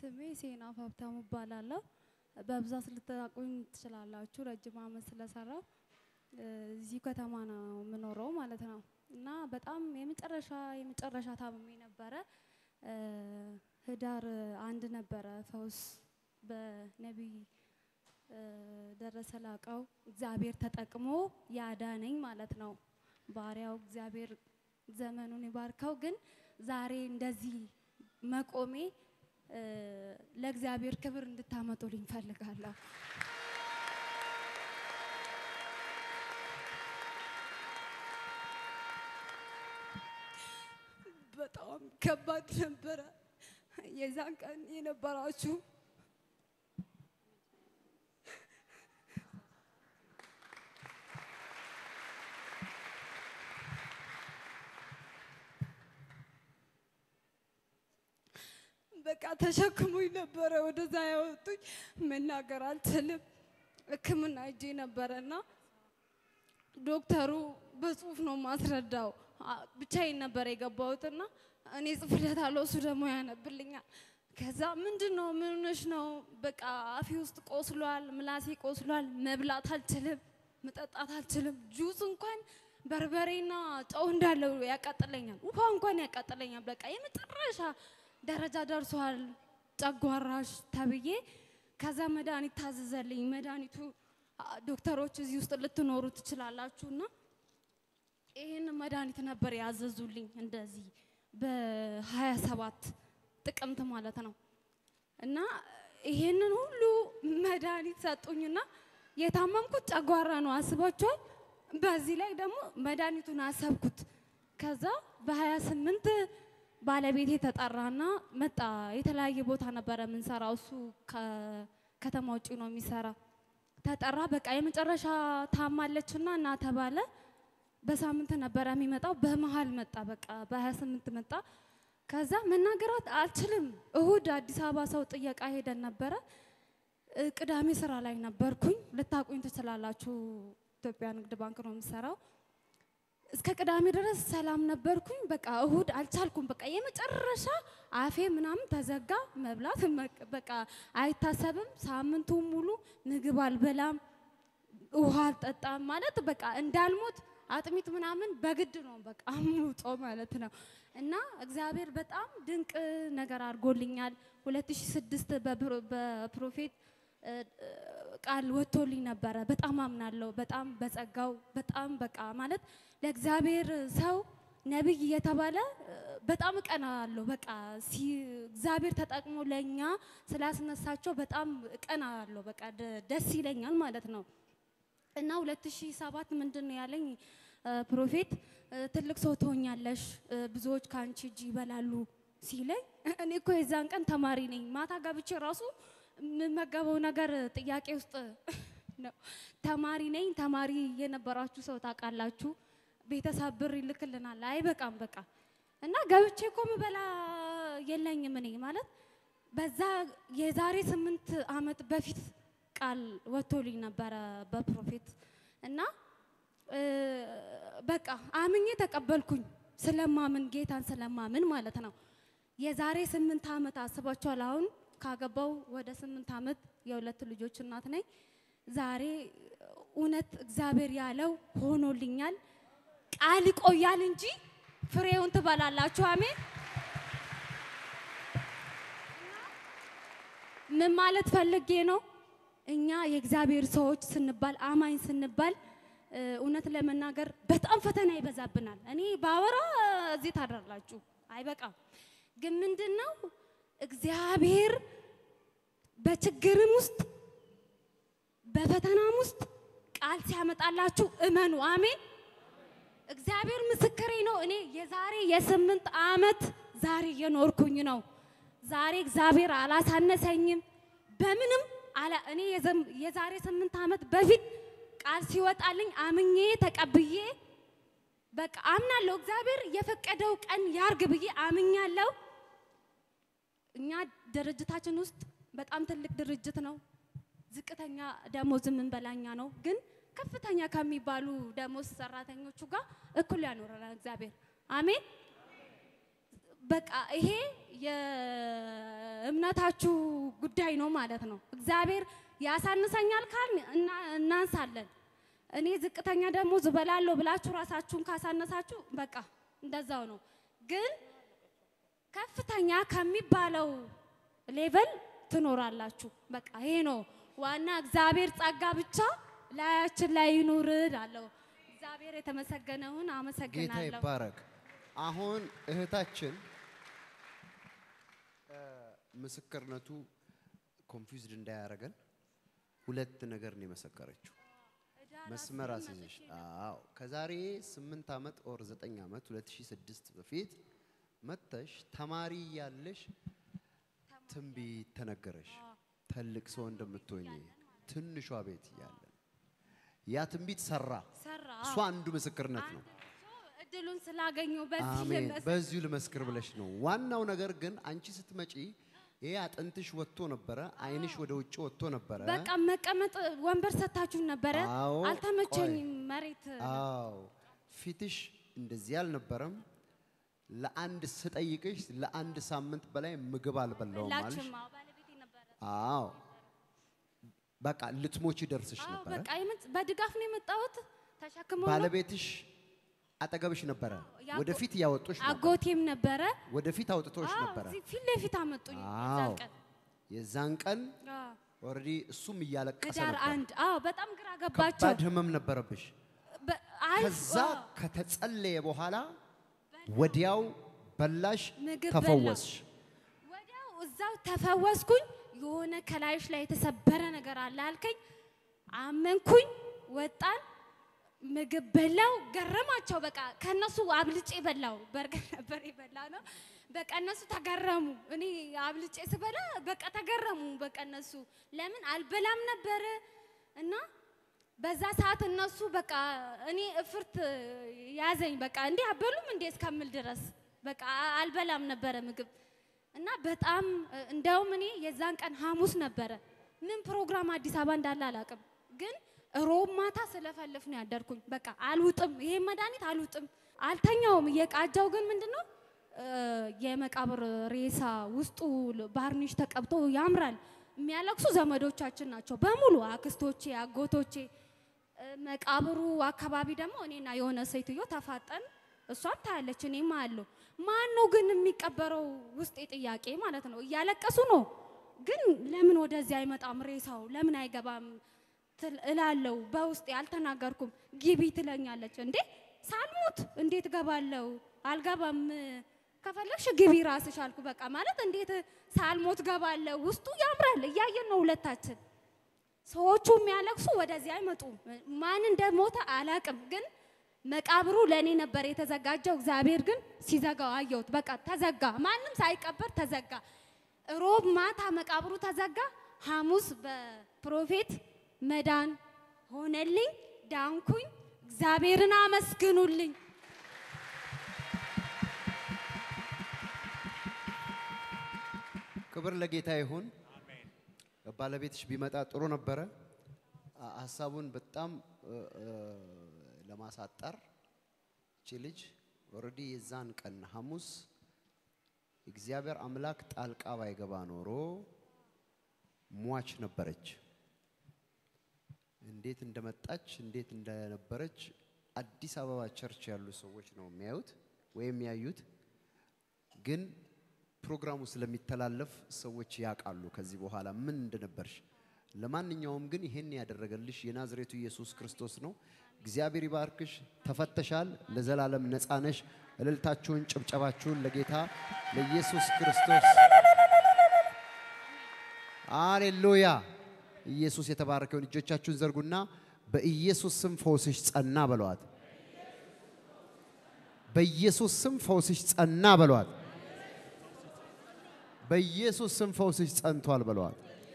ስሜ ሴና ሀብታሙ እባላለሁ። በብዛት ልታውቁኝ ትችላላችሁ፣ ረጅም ዓመት ስለሰራው እዚህ ከተማ ነው የምኖረው ማለት ነው። እና በጣም የመጨረሻ የመጨረሻ ታምሜ ነበረ። ህዳር አንድ ነበረ ፈውስ በነቢይ ደረሰ ላቀው እግዚአብሔር ተጠቅሞ ያዳነኝ ማለት ነው። ባሪያው እግዚአብሔር ዘመኑን ይባርከው። ግን ዛሬ እንደዚህ መቆሜ ለእግዚአብሔር ክብር እንድታመጡልኝ ፈልጋለሁ። በጣም ከባድ ነበረ የዛን ቀን የነበራችሁ በቃ ተሸክሙኝ ነበረ ወደዛ ያወጡኝ። መናገር አልችልም። ሕክምና እጄ ነበረና ዶክተሩ በጽሁፍ ነው ማስረዳው። ብቻዬን ነበር የገባሁትና እኔ ጽፍለታለሁ፣ እሱ ደግሞ ያነብልኛል። ከዛ ምንድን ነው ምን ሆነሽ ነው? በቃ አፌ ውስጥ ቆስሏል፣ ምላሴ ቆስሏል፣ መብላት አልችልም፣ መጠጣት አልችልም። ጁስ እንኳን በርበሬና ጨው እንዳለው ያቃጥለኛል፣ ውሃ እንኳን ያቃጥለኛል። በቃ የመጨረሻ ደረጃ ደርሷል ጨጓራሽ ተብዬ ከዛ መድኃኒት ታዘዘልኝ። መድኃኒቱ ዶክተሮች እዚህ ውስጥ ልትኖሩ ትችላላችሁና ይህን መድኃኒት ነበር ያዘዙልኝ እንደዚህ በሀያ ሰባት ጥቅምት ማለት ነው። እና ይሄንን ሁሉ መድኃኒት ሰጡኝና የታመምኩት ጨጓራ ነው አስባችኋል። በዚህ ላይ ደግሞ መድኃኒቱን አሰብኩት። ከዛ በሀያ ስምንት ባለቤቴ ተጠራና መጣ። የተለያየ ቦታ ነበረ የምንሰራው፣ እሱ ከከተማ ውጭ ነው የሚሰራ። ተጠራ። በቃ የመጨረሻ ታማለችና እና ተባለ። በሳምንት ነበረ የሚመጣው። በመሀል መጣ። በቃ በሀያ ስምንት መጣ። ከዛ መናገራት አልችልም። እሁድ አዲስ አበባ ሰው ጥየቃ ሄደን ነበረ። ቅዳሜ ስራ ላይ ነበርኩኝ። ልታቁኝ ትችላላችሁ። ኢትዮጵያ ንግድ ባንክ ነው የምሰራው። እስከ ቅዳሜ ድረስ ሰላም ነበርኩኝ። በቃ እሁድ አልቻልኩም። በቃ የመጨረሻ አፌ ምናምን ተዘጋ። መብላት በቃ አይታሰብም። ሳምንቱን ሙሉ ምግብ አልበላም፣ ውሃ አልጠጣም። ማለት በቃ እንዳልሞት አጥሚት ምናምን በግድ ነው በቃ አምጦ ማለት ነው። እና እግዚአብሔር በጣም ድንቅ ነገር አድርጎልኛል። 2006 በፕሮፌት ቃል ወጥቶልኝ ነበረ። በጣም አምናለሁ። በጣም በጸጋው በጣም በቃ ማለት ለእግዚአብሔር ሰው ነቢይ እየተባለ በጣም እቀናለሁ። በቃ እግዚአብሔር ተጠቅሞ ለእኛ ስላስነሳቸው በጣም እቀናለሁ። በቃ ደስ ይለኛል ማለት ነው። እና 2007 ምንድን ነው ያለኝ ፕሮፌት ትልቅ ሰው ትሆኛለሽ፣ ብዙዎች ከአንቺ እጅ ይበላሉ ሲለኝ እኔ እኮ የዛን ቀን ተማሪ ነኝ። ማታ ገብቼ ራሱ የምመገበው ነገር ጥያቄ ውስጥ ነው። ተማሪ ነኝ። ተማሪ የነበራችሁ ሰው ታውቃላችሁ። ቤተሰብ ብር ይልክልናል፣ አይበቃም በቃ እና ገብቼ እኮ ምበላ የለኝም እኔ ማለት በዛ የዛሬ ስምንት ዓመት በፊት ቃል ወጥቶልኝ ነበረ በፕሮፌት እና በቃ አምኜ ተቀበልኩኝ። ስለማምን ጌታን ስለማምን ማለት ነው። የዛሬ ስምንት ዓመት አስባችኋል። አሁን ካገባው ወደ ስምንት ዓመት የሁለት ልጆች እናት ነኝ። ዛሬ እውነት እግዚአብሔር ያለው ሆኖልኛል። ቃል ይቆያል እንጂ ፍሬውን ትበላላችሁ። አሜን። ምን ማለት ፈልጌ ነው? እኛ የእግዚአብሔር ሰዎች ስንባል አማኝ ስንባል እውነት ለመናገር በጣም ፈተና ይበዛብናል። እኔ ባወራ እዚህ ታደርላችሁ አይበቃም። ግን ምንድን ነው እግዚአብሔር በችግርም ውስጥ በፈተናም ውስጥ ቃል ሲያመጣላችሁ እመኑ። አሜን። እግዚአብሔር ምስክሬ ነው። እኔ የዛሬ የስምንት ዓመት ዛሬ እየኖርኩኝ ነው። ዛሬ እግዚአብሔር አላሳነሰኝም በምንም እኔ የዛሬ ስምንት ዓመት በፊት ቃል ሲወጣልኝ አምኜ ተቀብዬ በቃ አምናለሁ። እግዚአብሔር የፈቀደው ቀን ያርግ ብዬ አምኛለሁ። እኛ ድርጅታችን ውስጥ በጣም ትልቅ ድርጅት ነው። ዝቅተኛ ደሞዝ የምንበላኛ ነው፣ ግን ከፍተኛ ከሚባሉ ደሞዝ ሰራተኞቹ ጋር እኩል ያኖረናል እግዚአብሔር። አሜን። በቃ ይሄ እምነታችሁ ጉዳይ ነው ማለት ነው። እግዚአብሔር ያሳንሰኛል ካል እናንሳለን። እኔ ዝቅተኛ ደሞዝ እበላለሁ ብላችሁ ራሳችሁን ካሳነሳችሁ በቃ እንደዛው ነው። ግን ከፍተኛ ከሚባለው ሌቨል ትኖራላችሁ። በቃ ይሄ ነው ዋና። እግዚአብሔር ጸጋ ብቻ ላያችን ላይ ይኑር እላለሁ። እግዚአብሔር የተመሰገነውን ጌታ አመሰግናለሁ። ይባረክ። አሁን እህታችን እ፣ ምስክርነቱ ኮንፊውዝድ እንዳያደርገን ሁለት ነገር ነው የመሰከረችው። መስመር አስይዘሽ አዎ፣ ከዛሬ ስምንት ዓመት ኦር ዘጠኝ ዓመት 2006 በፊት መተሽ ተማሪ ያለሽ ትንቢት ተነገረሽ። ትልቅ ሰው እንደምትሆኝ ትንሿ ቤት እያለን ያ ትንቢት ሰራ። ሰራ እሷ አንዱ ምስክርነት ነው። እድሉን ስላገኘው በዚህ አሜን። ልመስ- በዚሁ ልመስክር ብለሽ ነው። ዋናው ነገር ግን አንቺ ስትመጪ ይሄ አጥንትሽ ወጥቶ ነበረ፣ አይንሽ ወደ ውጭ ወጥቶ ነበረ። በቃ መቀመጥ ወንበር ሰታችሁ ነበረ። አዎ፣ አልተመቸኝም። መሬት አዎ ፊትሽ እንደዚህ አልነበረም። ለአንድ ስጠይቅሽ ለአንድ ሳምንት በላይ ምግብ አልበላውም አልሽ። ላችም አዎ፣ ባለቤቴ ነበረ። አዎ በቃ ልትሞቺ ደርስሽ አዎ ነበረ። በቃ የመጣ- በድጋፍ ነው የመጣሁት። ተሸክመው ነው። ባለቤትሽ አጠገብሽ ነበረ፣ ያጎ- ወደፊት እያወጡሽ ነበር፣ አጎቴም ነበረ። ወደፊት አውጥቶሽ አዎ፣ ነበረ። እዚህ ፊት ለፊት አመጡኝ። አዎ የዛን ቀን የዛን ቀን አዎ፣ ኦልሬዲ እሱም እያለቀሰ ህዳር ነበር። አንድ አዎ፣ በጣም ግራ ገባቸው። ከባድ ህመም ነበረብሽ። በ- አይ፣ ከዛ አዎ፣ ከተጸለየ በኋላ ወዲያው በላሽ፣ ምግብ ተፈወስሽ። ወዲያው እዛው ተፈወስኩኝ። የሆነ ከላይሽ ላይ የተሰበረ ነገር አለ አልከኝ። አመንኩኝ። ወጣን፣ ምግብ በላው። ገረማቸው። በቃ ከነሱ አብልጬ በላው። በርገር ነበር የበላ ነው። በቃ እነሱ ተገረሙ። እኔ አብልጬ ስበላ በቃ ተገረሙ። በቃ እነሱ ለምን አልበላም ነበረ እና በዛ ሰዓት እነሱ በቃ እኔ እፍርት ያዘኝ። በቃ እንዲህ አበሉም እንዴ እስከምል ድረስ በቃ አልበላም ነበረ ምግብ እና በጣም እንደውም እኔ የዛን ቀን ሐሙስ ነበረ። ምን ፕሮግራም አዲስ አበባ እንዳለ አላውቅም፣ ግን ሮብ ማታ ስለፈልፍ ነው ያደርኩኝ። በቃ አልውጥም፣ ይሄ መድኃኒት አልውጥም፣ አልተኛውም። እየቃጃው ግን ምንድነው እ፣ የመቃብር ሬሳ ውስጡ ባርኒሽ ተቀብቶ ያምራል። የሚያለቅሱ ዘመዶቻችን ናቸው በሙሉ አክስቶቼ፣ አጎቶቼ። እ፣ መቃብሩ አካባቢ ደግሞ እኔና የሆነ ሴትዮ ተፋጠን፣ እሷም ታያለች፣ እኔም አያለሁ። ማን ነው ግን የሚቀበረው? ውስጤ ጥያቄ ማለት ነው። እያለቀሱ ነው፣ ግን ለምን ወደዚህ አይመጣም ሬሳው ለምን አይገባም ትል- እላለው። በውስጤ አልተናገርኩም። ግቢ ትለኛለች። እንዴ ሳልሞት እንዴት ገባለው? አልገባም። ከፈለግሽ ግቢ ራስሽ አልኩ። በቃ ማለት እንዴት ሳልሞት ገባለው? ውስጡ ያምራል። እያየን ነው ሁለታችን። ሰዎቹ የሚያለቅሱ ወደዚህ አይመጡም። ማን እንደሞተ አላቅም፣ ግን መቃብሩ ለእኔ ነበር የተዘጋጀው። እግዚአብሔር ግን ሲዘጋው አየሁት። በቃ ተዘጋ፣ ማንም ሳይቀበር ተዘጋ። ሮብ ማታ መቃብሩ ተዘጋ። ሐሙስ በፕሮፌት መዳን ሆነልኝ፣ ዳንኩኝ። እግዚአብሔርን አመስግኑልኝ። ክብር ለጌታ ይሁን። ባለቤትሽ ቢመጣ ጥሩ ነበረ። አ- ሀሳቡን በጣም እ፣ እ፣ ለማሳጠር እቺ ልጅ ኦልሬዲ የዛን ቀን ሐሙስ እግዚአብሔር አምላክ ጣልቃ ባይገባ ኖሮ ሟች ነበረች። እንዴት እንደመጣች እንዴት እንደነበረች አዲስ አበባ ቸርች ያሉ ሰዎች ነው የሚያዩት ወይም ያዩት። ግን ፕሮግራሙ ስለሚተላለፍ ሰዎች ያውቃሉ ከዚህ በኋላ ምን እንደነበርሽ። ለማንኛውም ግን ይሄን ያደረገልሽ የናዝሬቱ ኢየሱስ ክርስቶስ ነው። እግዚአብሔር ይባርክሽ። ተፈተሻል። ለዘላለም ነፃ ነሽ። እልልታችሁን፣ ጭብጨባችሁን ለጌታ ለኢየሱስ ክርስቶስ አሌሉያ። ኢየሱስ የተባረከውን እጆቻችሁን ዘርጉና በኢየሱስ ስም ፈውስሽ ጸና በለዋት። በኢየሱስ ስም ፈውስሽ ጸና በለዋት። በኢየሱስ ስም ፈውስሽ ጸንቷል በለዋት።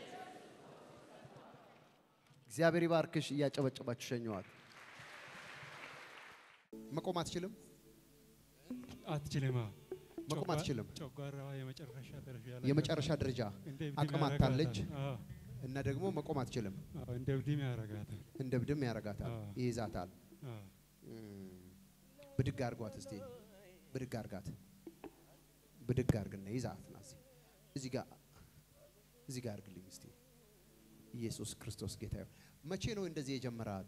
እግዚአብሔር ይባርክሽ። እያጨበጨባችሁ ሸኘዋት። መቆም አትችልም። አትችልም። አዎ። መቆም ጨጓ- አትችልም። ጨጓራዋ የመጨረሻ ደረጃ ላይ የመጨረሻ ደረጃ እንደ እብድም አቅም ያረጋታል። አታለች አዎ፣ እና ደግሞ መቆም አትችልም። አዎ፣ እንደ እብድም ያረጋታል። እንደ ብድም ያረጋታል፣ አዎ። ይይዛታል። አዎ። ብድግ አርጓት እስቲ ብድግ አርጋት። ብድግ አርግና ይዛት ና እስቲ። እዚህ ጋር እዚህ ጋር አድርግልኝ እስቲ። ኢየሱስ ክርስቶስ ጌታ ይሁን። መቼ ነው እንደዚህ የጀመራት?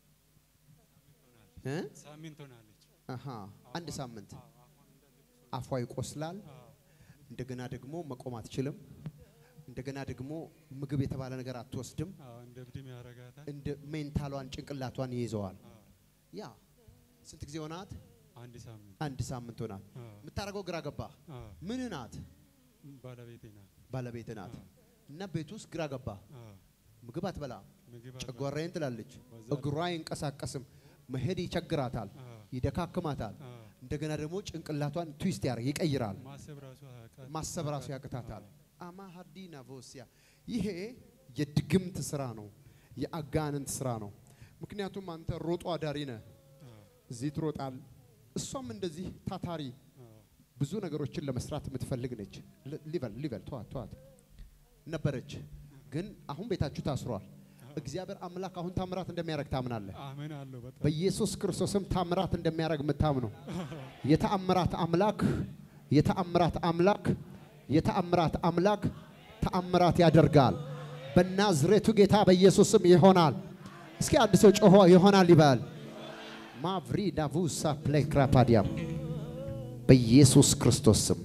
እ? ሳምንት ሆናለች። አሃ አንድ ሳምንት አፏ ይቆስላል። እንደገና ደግሞ መቆም አትችልም። እንደገና ደግሞ ምግብ የተባለ ነገር አትወስድም። አዎ፣ እንደ እብድም ያደርጋታል። እንደ ሜንታሏን ጭንቅላቷን ይይዘዋል። አዎ፣ ያ ስንት ጊዜ ሆናት? አንድ ሳምንት። አንድ ሳምንት ሆናት። አዎ፣ የምታደርገው ግራ ገባ። አዎ፣ ምን ናት? ባለቤቴ ናት። ባለቤት ናት። አዎ። እና ቤት ውስጥ ግራ ገባ። አዎ፣ ምግብ አትበላ፣ ምግብ አልበላም። ጨጓራዬን ትላለች። በዛ እግሯ አይንቀሳቀስም። መሄድ ይቸግራታል፣ አዎ፣ ይደካክማታል። አዎ፣ እንደገና ደግሞ ጭንቅላቷን ትዊስት ያር ይቀይራል። ማሰብ ራሱ ያቃ- ማሰብ ራሱ ያቅታታል። አዎ፣ አማ ሀዲና ቮሲያ ይሄ የድግምት ስራ ነው፣ የአጋንንት ስራ ነው። ምክንያቱም አንተ ሮጦ አዳሪ ነህ፣ አዎ፣ እዚህ ትሮጣል። እሷም እንደዚህ ታታሪ አዎ፣ ብዙ ነገሮችን ለመስራት የምትፈልግ ነች። ል- ሊበል ሊበል ተዋት ተዋት ነበረች፣ ግን አሁን ቤታችሁ ታስሯል። እግዚአብሔር አምላክ አሁን ታምራት እንደሚያደርግ ታምናለህ። አሜን አለው። በጣም በኢየሱስ ክርስቶስም ታምራት እንደሚያደርግ የምታምነው የተአምራት አምላክ የተአምራት አምላክ የተአምራት አምላክ ተአምራት ያደርጋል። በናዝሬቱ ጌታ በኢየሱስም ይሆናል። እስኪ አንድ ሰው ጮሆ ይሆናል ይበል። ማቭሪ ዳቡሳ ፕሌክራፓዲያም በኢየሱስ ክርስቶስ ስም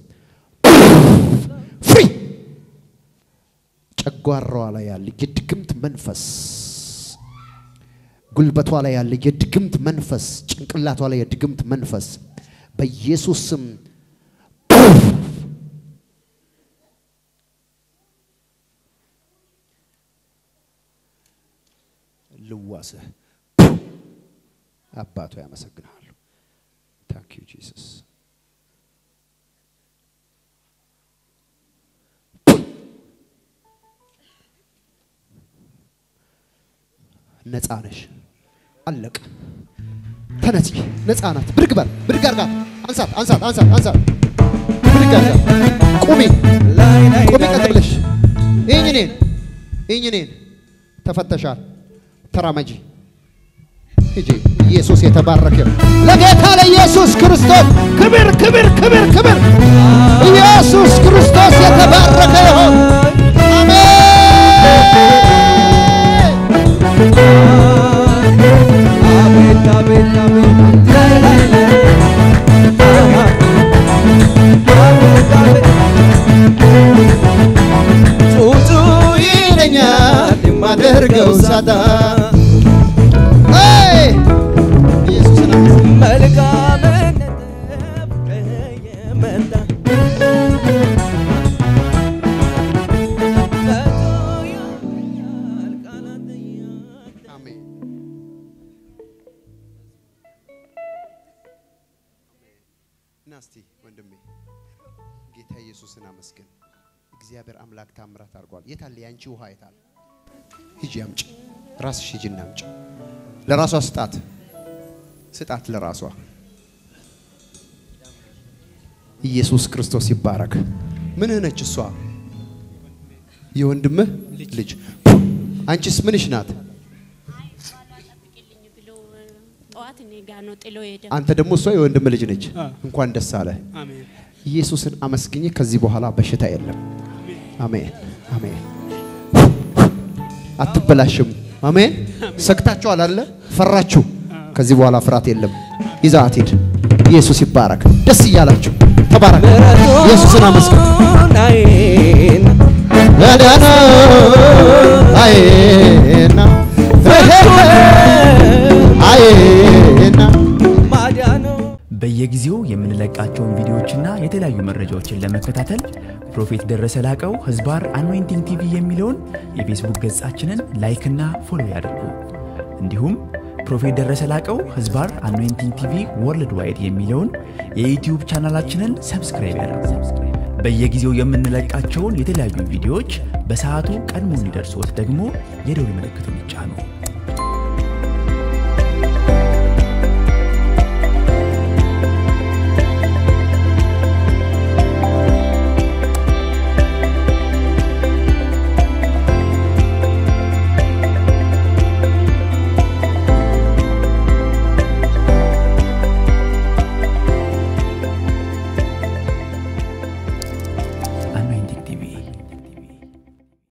ፍሪ ጨጓራዋ ላይ ያለ የድግምት መንፈስ ጉልበቷ ላይ ያለ የድግምት መንፈስ ጭንቅላቷ ላይ የድግምት መንፈስ በኢየሱስ ስም ልዋስህ አባቶ ያመሰግናሉ። ታንክ ዩ ጂሰስ። ነፃ ነሽ። አለቀ። ተነሲ። ነፃ ናት። ብድግ በል። ብድግ አድርጋት። አንሳት፣ አንሳት፣ አንሳት፣ አንሳት። ብድግ አድርጋት። ቁሚ፣ ቁሚ ቀጥ ብለሽ። ይህኝ እኔን፣ ይህኝ እኔን። ተፈተሻል። ተራመጂ። ሂጂ። ኢየሱስ የተባረከ ይሁን። ለጌታ ለኢየሱስ ክርስቶስ ክብር፣ ክብር፣ ክብር፣ ክብር። ኢየሱስ ክርስቶስ የተባረከ ይሁን። አሜን። አቤት አቤት አቤት ላይ ላይ ላይ አቤት አቤት ጩጩ ይለኛል የማደርገው ሳጣ አይ! ኢየሱስን አመስግን። መልካምነት የመጣ ያል ቃላት ያጣ አሜን። ና እስቲ ወንድሜ ጌታ ኢየሱስን አመስግን። እግዚአብሔር አምላክ ታምራት አድርጓል። የታለ ያንቺ ውሃ የታለ? ሂጂ አምጪ፣ ራስሽ ሂጂና አምጪ። ለራሷ ስጣት፣ ስጣት ለራሷ። ኢየሱስ ክርስቶስ ይባረክ። ምንህ ነች እሷ? የወንድምህ ልጅ። አንቺስ ምንሽ ናት? አይ ባሏ ጠብቅልኝ ብሎ ጠዋት እኔ ጋ ነው ጥሎ ሄደ። አንተ ደግሞ እሷ የወንድም ልጅ ነች። እንኳን ደስ አለ። አሜን። ኢየሱስን አመስግኝ። ከዚህ በኋላ በሽታ የለም። አሜን አሜን። አትበላሽም። አሜን። ሰግታችኋል አለ ፈራችሁ። ከዚህ በኋላ ፍርሃት የለም። ይዛት ሂድ። ኢየሱስ ይባረክ። ደስ እያላችሁ ተባረክ። ኢየሱስን አመስግን። አይን ያዳነ አይና አይና ማዳኑ በየጊዜው የምንለቃቸውን ቪዲዮዎችና የተለያዩ መረጃዎችን ለመከታተል ፕሮፌት ደረሰ ላቀው ህዝባር አኖይንቲንግ ቲቪ የሚለውን የፌስቡክ ገጻችንን ላይክና ፎሎ ያድርጉ። እንዲሁም ፕሮፌት ደረሰ ላቀው ህዝባር አኖይንቲንግ ቲቪ ወርልድ ዋይድ የሚለውን የዩትዩብ ቻናላችንን ሰብስክራይብ ያድርጉ። በየጊዜው የምንለቃቸውን የተለያዩ ቪዲዮዎች በሰዓቱ ቀድሞ እንዲደርሶት ደግሞ የደውል ምልክቱን ይጫኑ።